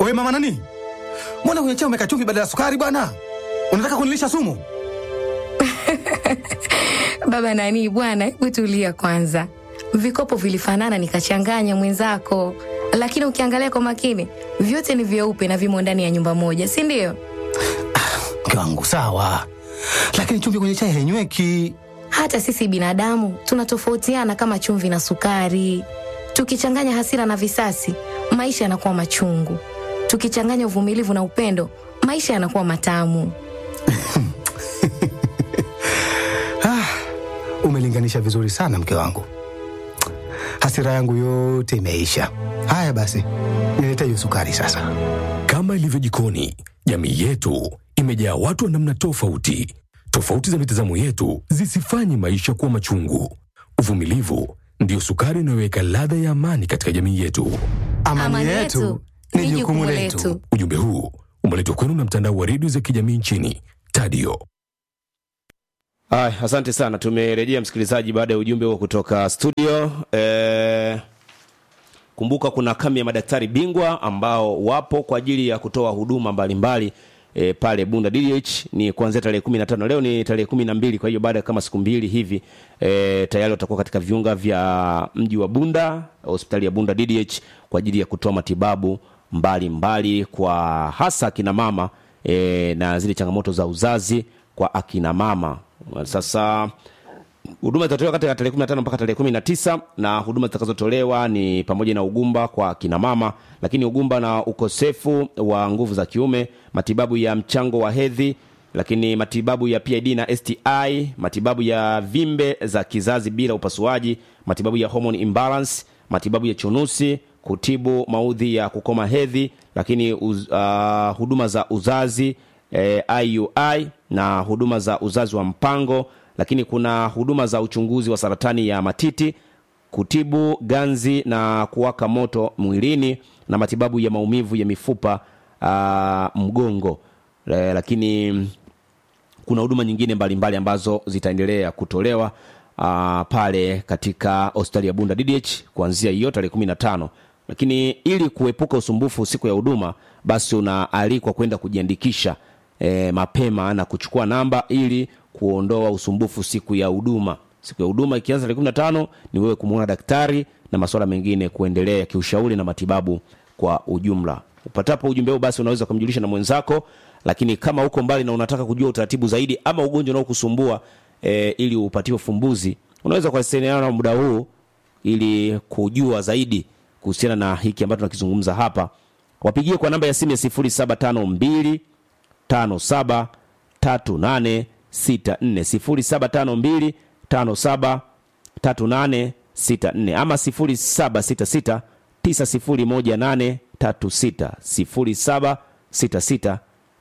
We mama nani, mbona kwenye chai umeweka chumvi badala ya sukari bwana? Unataka kunilisha sumu? Baba nani bwana, hebu tulia kwanza. Vikopo vilifanana nikachanganya mwenzako, lakini ukiangalia kwa makini vyote ni vyeupe na vimo ndani ya nyumba moja, si ndio? Mke wangu sawa, lakini chumvi kwenye chai hainyweki. Hata sisi binadamu tunatofautiana kama chumvi na sukari. Tukichanganya hasira na visasi, maisha yanakuwa machungu. Tukichanganya uvumilivu na upendo, maisha yanakuwa matamu. Umelinganisha vizuri sana mke wangu, hasira yangu yote imeisha. Haya basi, nilete hiyo sukari sasa. Kama ilivyo jikoni, jamii yetu imejaa watu wa namna tofauti. Tofauti za mitazamo yetu zisifanye maisha kuwa machungu. Uvumilivu ndiyo sukari inayoweka ladha ya amani katika jamii yetu. Amani, yetu ni jukumu letu. Ujumbe huu umeletwa kwenu na mtandao wa redio za kijamii nchini Tadio. Ay, asante sana. Tumerejea msikilizaji, baada ya ujumbe huo kutoka studio. E, kumbuka kuna kambi ya madaktari bingwa ambao wapo kwa ajili ya kutoa huduma mbalimbali e, pale Bunda DDH ni kuanzia tarehe 15. Leo ni tarehe 12, kwa hiyo baada ya kama siku mbili hivi e, tayari watakuwa katika viunga vya mji wa Bunda, hospitali ya Bunda DDH kwa ajili ya kutoa matibabu mbalimbali mbali kwa hasa akina mama e, na zile changamoto za uzazi kwa akina mama. Sasa huduma zitatolewa kati ya tarehe 15 mpaka tarehe 19 na huduma zitakazotolewa ni pamoja na ugumba kwa kina mama, lakini ugumba na ukosefu wa nguvu za kiume, matibabu ya mchango wa hedhi, lakini matibabu ya PID na STI, matibabu ya vimbe za kizazi bila upasuaji, matibabu ya hormone imbalance, matibabu ya chunusi, kutibu maudhi ya kukoma hedhi, lakini uz, uh, huduma za uzazi eh, IUI na huduma za uzazi wa mpango, lakini kuna huduma za uchunguzi wa saratani ya matiti, kutibu ganzi na kuwaka moto mwilini na matibabu ya maumivu ya mifupa uh, mgongo eh, lakini kuna huduma nyingine mbalimbali mbali ambazo zitaendelea kutolewa uh, pale katika hospitali ya Bunda DDH kuanzia hiyo tarehe 15 lakini ili kuepuka usumbufu siku ya huduma basi unaalikwa kwenda kujiandikisha e, mapema na kuchukua namba ili kuondoa usumbufu siku ya huduma siku ya huduma ikianza tarehe 15 ni wewe kumwona daktari na masuala mengine kuendelea kiushauri na matibabu kwa ujumla upatapo ujumbe huu basi unaweza kumjulisha na mwenzako lakini kama uko mbali na unataka kujua utaratibu zaidi ama ugonjwa unaokusumbua e, ili upatiwe ufumbuzi unaweza kuwasiliana na muda huu ili kujua zaidi kuhusiana na hiki ambacho tunakizungumza hapa wapigie kwa namba ya simu ya 0752 57 38 64 0752 57 38 64 ama 0766 9018 36 0766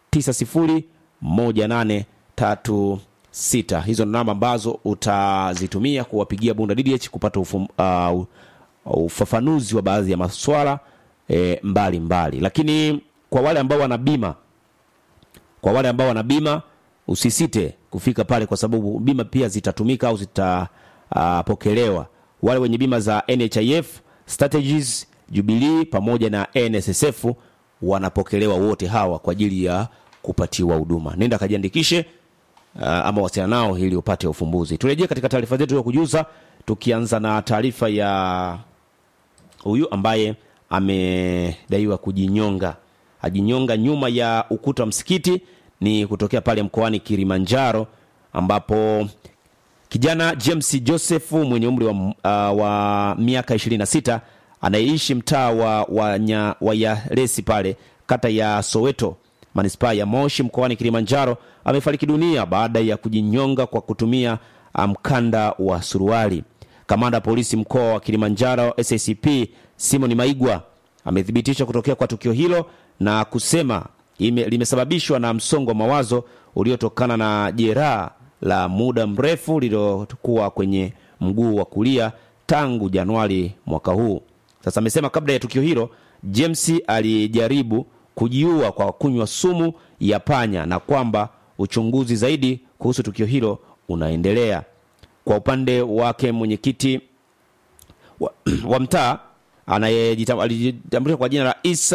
9018 36 hizo ni namba ambazo utazitumia kuwapigia bunda ddh kupata ufum, uh, ufafanuzi wa baadhi ya maswala e, mbali mbali lakini kwa wale ambao wana bima kwa wale ambao wana bima usisite kufika pale kwa sababu bima pia zitatumika au zitapokelewa uh, wale wenye bima za nhif strategies jubilee pamoja na nssf wanapokelewa wote hawa kwa ajili ya kupatiwa huduma nenda kajiandikishe uh, ama wasiana nao ili upate ufumbuzi turejee katika taarifa zetu ya kujuza tukianza na taarifa ya huyu ambaye amedaiwa kujinyonga ajinyonga nyuma ya ukuta wa msikiti ni kutokea pale mkoani kilimanjaro ambapo kijana james joseph mwenye umri wa, uh, wa miaka 26 anayeishi mtaa wa, wa, nya, wa yaresi pale kata ya soweto manispaa ya moshi mkoani kilimanjaro amefariki dunia baada ya kujinyonga kwa kutumia mkanda wa suruali kamanda polisi mkoa wa kilimanjaro sacp simon maigwa amethibitisha kutokea kwa tukio hilo na kusema ime, limesababishwa na msongo wa mawazo uliotokana na jeraha la muda mrefu lililokuwa kwenye mguu wa kulia tangu januari mwaka huu sasa amesema kabla ya tukio hilo james alijaribu kujiua kwa kunywa sumu ya panya na kwamba uchunguzi zaidi kuhusu tukio hilo unaendelea kwa upande wake mwenyekiti wa, wa mtaa anayejitambulisha kwa jina la isa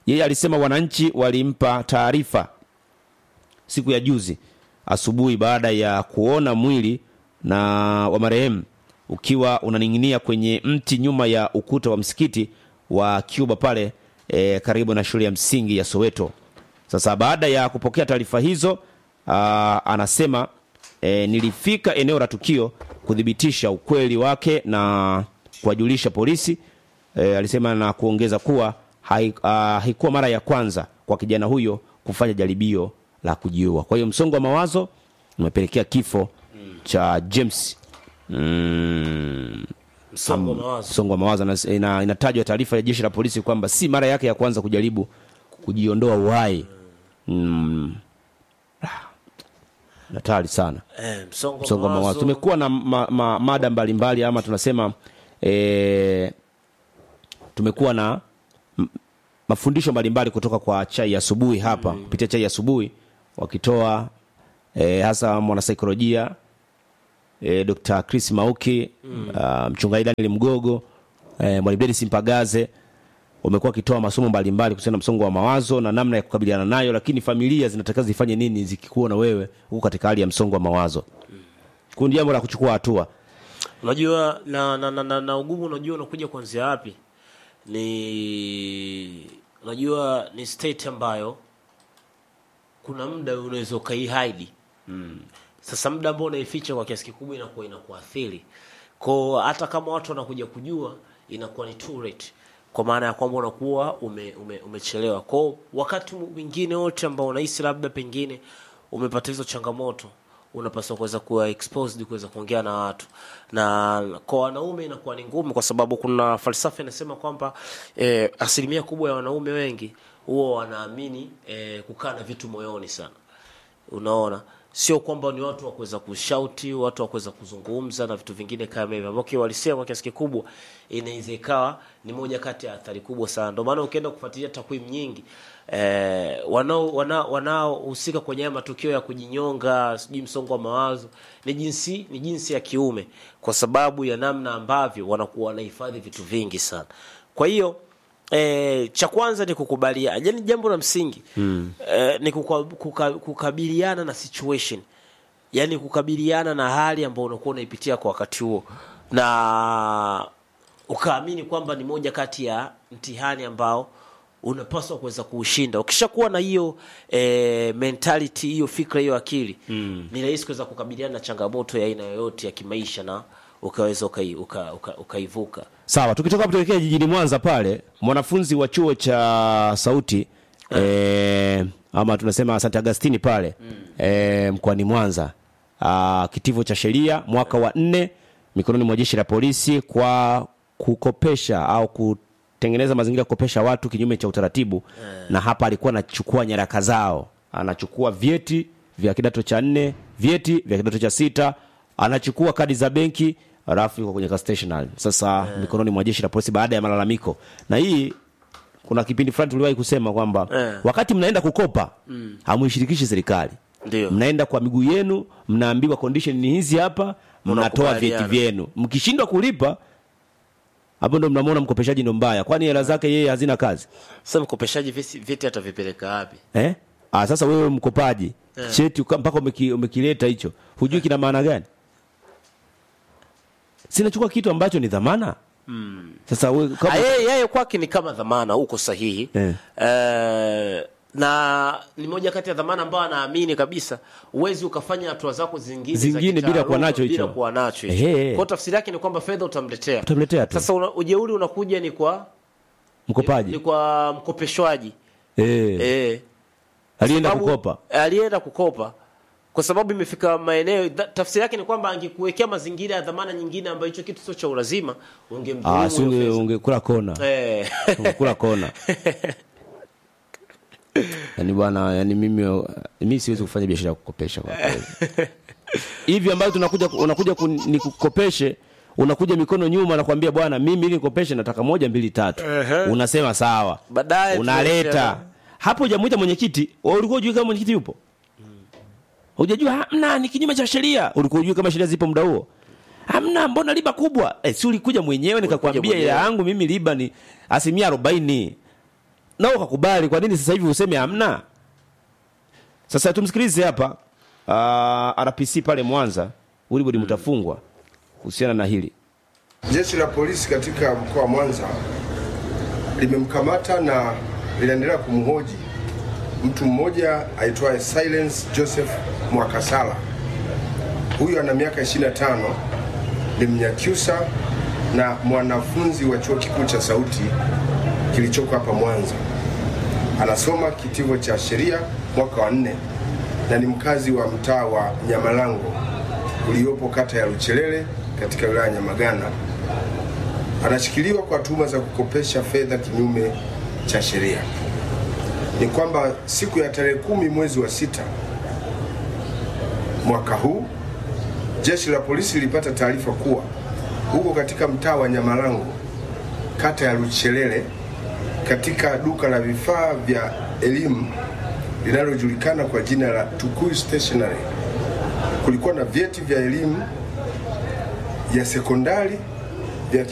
yeye alisema wananchi walimpa taarifa siku ya juzi asubuhi baada ya kuona mwili na wa marehemu ukiwa unaning'inia kwenye mti nyuma ya ukuta wa msikiti wa Cuba pale e, karibu na shule ya msingi ya Soweto. Sasa baada ya kupokea taarifa hizo aa, anasema e, nilifika eneo la tukio kuthibitisha ukweli wake na kuwajulisha polisi e, alisema na kuongeza kuwa hai- ah, haikuwa mara ya kwanza kwa kijana huyo kufanya jaribio la kujiua. Kwa hiyo msongo wa mawazo umepelekea kifo cha James mm, msongo wa mawazo msongo wa mawazo na- ina, inatajwa taarifa ya jeshi la polisi kwamba si mara yake ya kwanza kujaribu kujiondoa uhai mm. Ah, hatari sana eh, msongo, msongo wa mawazo tumekuwa na ma, ma, mada mbalimbali ama tunasema e, tumekuwa na m- mafundisho mbalimbali kutoka kwa chai ya asubuhi hapa kupitia chai ya asubuhi wakitoa e, hasa mwanasaikolojia e, Dr. Chris Mauki mm. uh, mchungaji Daniel Mgogo e, mwalimu Dennis Mpagaze wamekuwa wakitoa masomo mbalimbali kuhusiana na msongo wa mawazo na namna ya kukabiliana nayo, lakini familia zinatakiwa zifanye nini zikikuona wewe huko katika hali ya msongo wa mawazo. Kuna jambo la kuchukua hatua. unajua na, na, na, na, na ugumu unajua unakuja kuanzia wapi ni unajua ni state ambayo kuna muda unaweza ukaihaidi mm. sasa muda ambao unaificha kwa kiasi kikubwa inakuwa inakuathiri ko hata kama watu wanakuja kujua inakuwa ni too late kwa maana ya kwamba unakuwa ume, ume, umechelewa ko wakati mwingine wote ambao unahisi labda pengine umepata hizo changamoto unapaswa kuweza kuwa exposed kuweza kuongea na watu na kwa wanaume inakuwa ni ngumu kwa sababu kuna falsafa inasema kwamba eh, asilimia kubwa ya wanaume wengi huwa wanaamini eh, kukaa na vitu moyoni sana unaona sio kwamba ni watu wa kuweza kushauti watu wa kuweza kuzungumza na vitu vingine kama hivyo ambao kiwalisia kwa kiasi kikubwa inaweza ikawa ni moja kati ya athari kubwa sana ndio maana ukienda kufuatilia takwimu nyingi eh, wanao wana- wanaohusika kwenye haya matukio ya kujinyonga sijui msongo wa mawazo ni jinsi ni jinsi ya kiume kwa sababu ya namna ambavyo wanakuwa wanahifadhi vitu vingi sana kwa hiyo E, cha kwanza ni kukubalia yani jambo la msingi mm. e, ni kuka, kuka, kukabiliana na situation yani kukabiliana na hali ambayo unakuwa unaipitia kwa wakati huo na ukaamini kwamba ni moja kati ya mtihani ambao unapaswa kuweza kuushinda ukishakuwa na hiyo e, mentality hiyo fikra hiyo akili mm. ni rahisi kuweza kukabiliana na changamoto ya aina yoyote ya kimaisha na ukaweza ukaivuka uka, uka, ukaivuka. Sawa, tukitoka hapo tuelekea jijini Mwanza pale, mwanafunzi wa chuo cha sauti eh, ama tunasema St. Agustini pale eh, mkoani Mwanza ah, kitivo cha sheria mwaka wa nne mikononi mwa jeshi la polisi kwa kukopesha au kutengeneza mazingira ya kukopesha watu kinyume cha utaratibu na hapa alikuwa anachukua nyaraka zao, anachukua vyeti vya kidato cha nne, vyeti vya kidato cha sita, anachukua kadi za benki alafu yuko kwenye ka stationary sasa mikononi mwa jeshi la polisi baada ya malalamiko na hii kuna kipindi fulani tuliwahi kusema kwamba Eh. wakati mnaenda kukopa mm. hamuishirikishi serikali Ndio. mnaenda kwa miguu yenu mnaambiwa condition ni hizi hapa mnatoa vyeti Mnakubaliana. vyenu mkishindwa kulipa hapo ndo mnamwona mkopeshaji ndo mbaya kwani hela zake yeye hazina kazi Sasa mkopeshaji visi- vyeti atavipeleka wapi? eh? ah, sasa wewe mkopaji cheti uka- mpaka umeki, umekileta hicho hujui kina maana gani sinachukua kitu ambacho ni dhamana mm. sasa we, Ah, kama, yeye yeye kwake ni kama dhamana, uko sahihi Eh. Eh, na ni moja kati ya dhamana ambayo anaamini kabisa uwezi ukafanya hatua zako zingine za Zingine bila kitaaluma kuwa nacho bila hicho. kuwa nacho hicho. Ehe. Kwa tafsiri yake ni kwamba fedha utamletea Utamletea tu. Sasa una, ujeuri unakuja ni kwa mkopaji ni kwa mkopeshwaji eh. eh, alienda sababu- kukopa alienda kukopa kwa sababu imefika maeneo dha- tafsiri yake ni kwamba angekuwekea mazingira ya dhamana nyingine ambayo hicho kitu sio cha ulazima ah, ungemdhulumu si hiyo unge- fedha. ungekula kona Eh. ungekula kona yani bwana yani mimi mimi siwezi kufanya biashara ya kukopesha kwa kweli hivi ambayo tunakuja unakuja kun- nikukopeshe unakuja mikono nyuma nakwambia bwana mimi ili nikopeshe nataka moja mbili tatu unasema sawa Baadaye unaleta tunaishia- hapo hujamuita mwenyekiti wewe ulikuwa hujui kama mwenyekiti yupo hujajua hamna ni kinyume cha sheria ulikuwa hujui kama sheria zipo muda huo hamna mbona riba kubwa eh, si ulikuja mwenyewe nikakwambia mwenyewe. ila yangu mimi riba ni asilimia arobaini nao kakubali kwa nini sasa hivi useme hamna sasa tumsikilize hapa uh, rpc pale mwanza wilibodi mtafungwa kuhusiana na hili Jeshi la polisi katika mkoa wa Mwanza limemkamata na linaendelea kumhoji mtu mmoja aitwaye Silence Joseph Mwakasala. Huyu ana miaka 25, ni Mnyakyusa na mwanafunzi wa chuo kikuu cha Sauti kilichoko hapa Mwanza. Anasoma kitivo cha sheria mwaka wa nne na ni mkazi wa mtaa wa Nyamalango uliopo kata ya Luchelele katika wilaya ya Nyamagana. Anashikiliwa kwa tuhuma za kukopesha fedha kinyume cha sheria. Ni kwamba siku ya tarehe kumi mwezi wa sita mwaka huu jeshi la polisi lilipata taarifa kuwa huko katika mtaa wa Nyamalango kata ya Luchelele katika duka la vifaa vya elimu linalojulikana kwa jina la Tukuyu Stationery kulikuwa na vyeti vya elimu ya sekondari